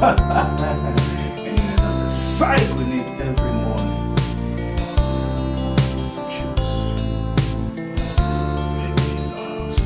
and that's the size we need every morning. Some shoes. Maybe it's our house.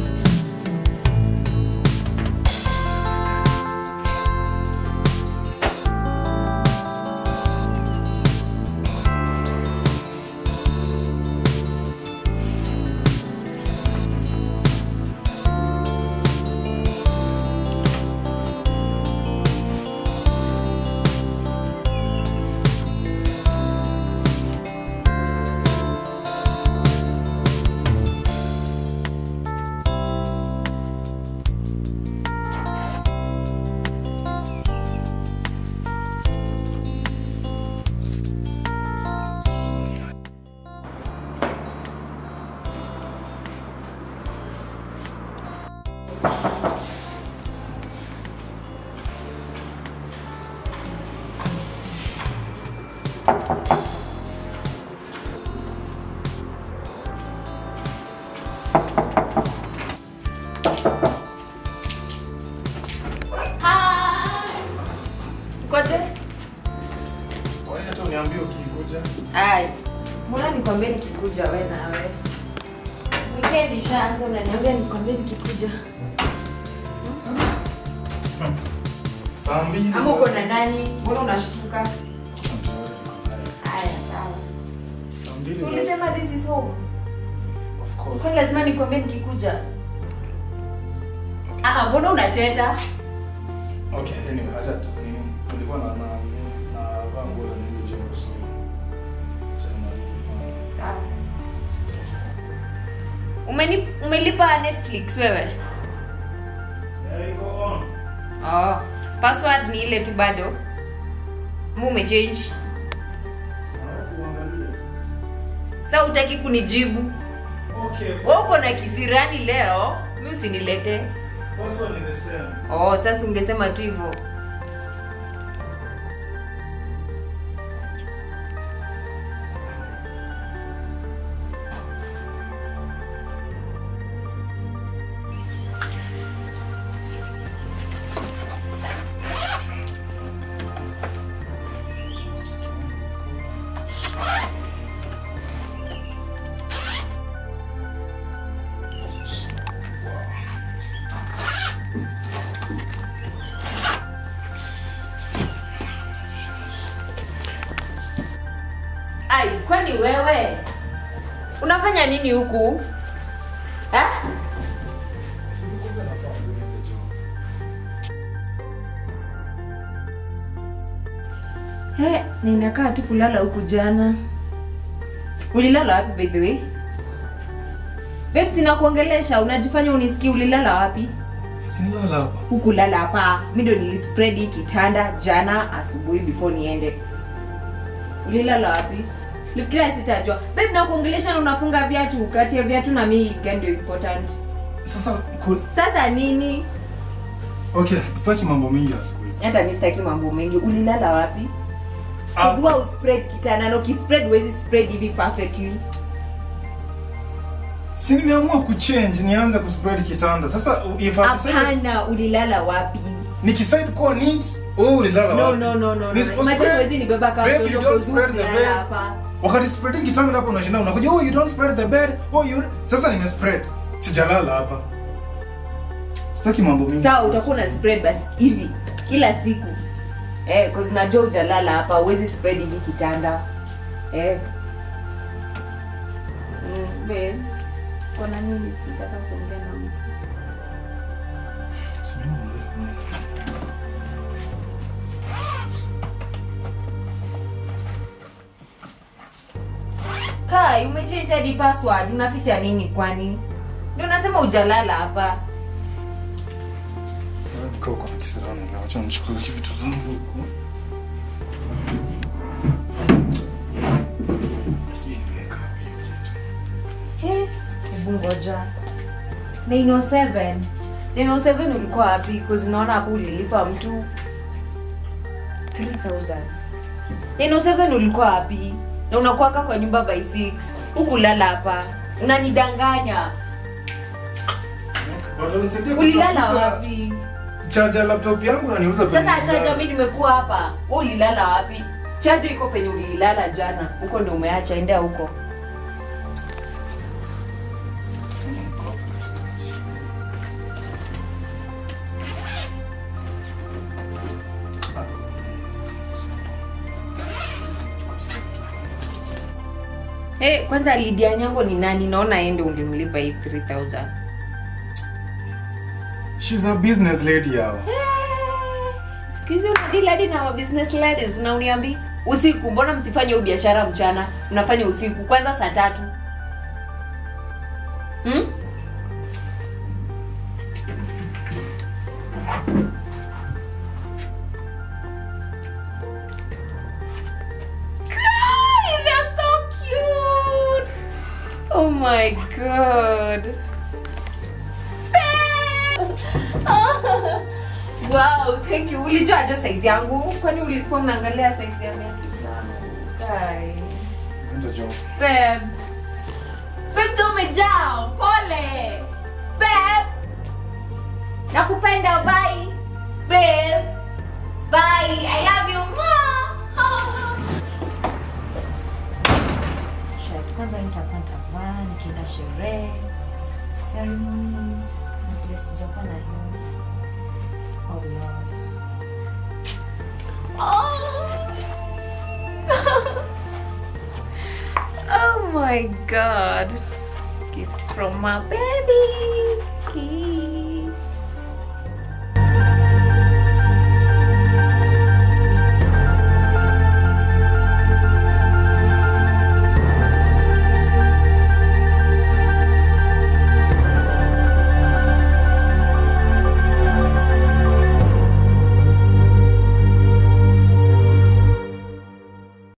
Koje? Kwa nini hata uniambie ukikuja? Ai. Mbona nikwambie nikikuja we nawe? Weekend ishaanza unaniambia nikwambie nikikuja. Saa mbili. Ama uko na nani? Mbona unashtuka? Haya, sawa. Saa mbili. Tulisema this is home. Of course. Kwani lazima nikwambie nikikuja? Ah, mbona unateta? Okay, anyway, acha tu nini. Nilikuwa na na na vaa nguo za nini jo so. Acha nimalize kwanza. Ah. Umeni, umelipa Netflix wewe? Yeah, go on. Oh, password ni ile tu bado. Mu umechange. Naweza kuangalia. Sasa utaki kunijibu. Okay. Wewe uko na kisirani leo, mi usinilete. Password ni the same. Oh, sasa ungesema tu hivyo. Ai, kwani wewe unafanya nini huku? Ha? Sikukumbuka nafaa kulipa jo. He, ninakaa tu kulala huku jana. Ulilala wapi by the way? Babe, sina kuongelesha, unajifanya unisikii ulilala wapi? Sinilala hapa. Hukulala hapa. Mimi ndo nilispread hii kitanda jana asubuhi before niende. Ulilala wapi? Lifikiria sitajua. Babe, nakuongelesha na unafunga viatu. Kati ya viatu na mimi gani ndio important? Sasa cool. Sasa nini? Okay, sitaki mambo mingi asubuhi. Hata mimi sitaki mambo mengi. Ulilala wapi? Ah. Kujua uspread kitanda na ukispread huwezi spread hivi perfectly. Si nimeamua kuchange nianze kuspread kitanda. Sasa if I decide Hapana, ulilala wapi? nikicide kuwa neat, wewe ulilala No, wapi? no, no, no, no. Ni spread- Imagine huwezi nibeba kama Babe, mtoto you don't kwa spread the kulala bed. hapa. Wakati spreading kitanda hapo unashinda unakuja, oh you don't spread the bed. Oh you sasa nime spread. Sijalala hapa. Sitaki mambo mingi. Sawa, utakuwa na spread basi hivi kila siku. Eh, cause najua hujalala hapa, huwezi spread hivi kitanda. Eh. Mm, babe. Kuna nini sitaka kuongea na mtu? Kai, umechange hadi password, unaficha nini kwani? Ndio nasema hujalala hapa. Niko kwa kisirani leo. Acha nichukue vitu zangu huko. Sijui nimeweka wapi hiyo kitu. He, hebu ngoja. 907. 907 ulikuwa wapi? Because unaona hapo ulilipa mtu 3000. 907 ulikuwa wapi? Na unakuwaka kwa nyumba by 6. Hukulala hapa. Unanidanganya. Bado nisaidia Ulilala kutafuta wapi? charger laptop yangu naniuza bei sasa mbaya. chaja mi nimekuwa hapa we ulilala wapi chaja iko penye ulilala jana huko ndo umeacha endea huko hey, kwanza lidia nyango ni nani naona ende ulimlipa hii 3000 She's a business lady yao. sikizi unadili hadi na wa business ladies na uniambi usiku mbona msifanye hiyo biashara mchana mnafanya usiku kwanza saa tatu hmm? Guy, they're so cute. Oh my god. wow, thank you. Ulijuaje size yangu? Kwani ulikuwa unaangalia size ya viatu zangu? Guy. Enda jo. Babe. Babe, so umejaa. Pole. Babe. Nakupenda, bye. Babe. Bye. I love you. Mwah. Shirt kwanza nitakuwa nitavaa nikienda sherehe ceremonies na vile sijakuwa na heels. Oh Lord. Oh. oh my God. Gift from my baby.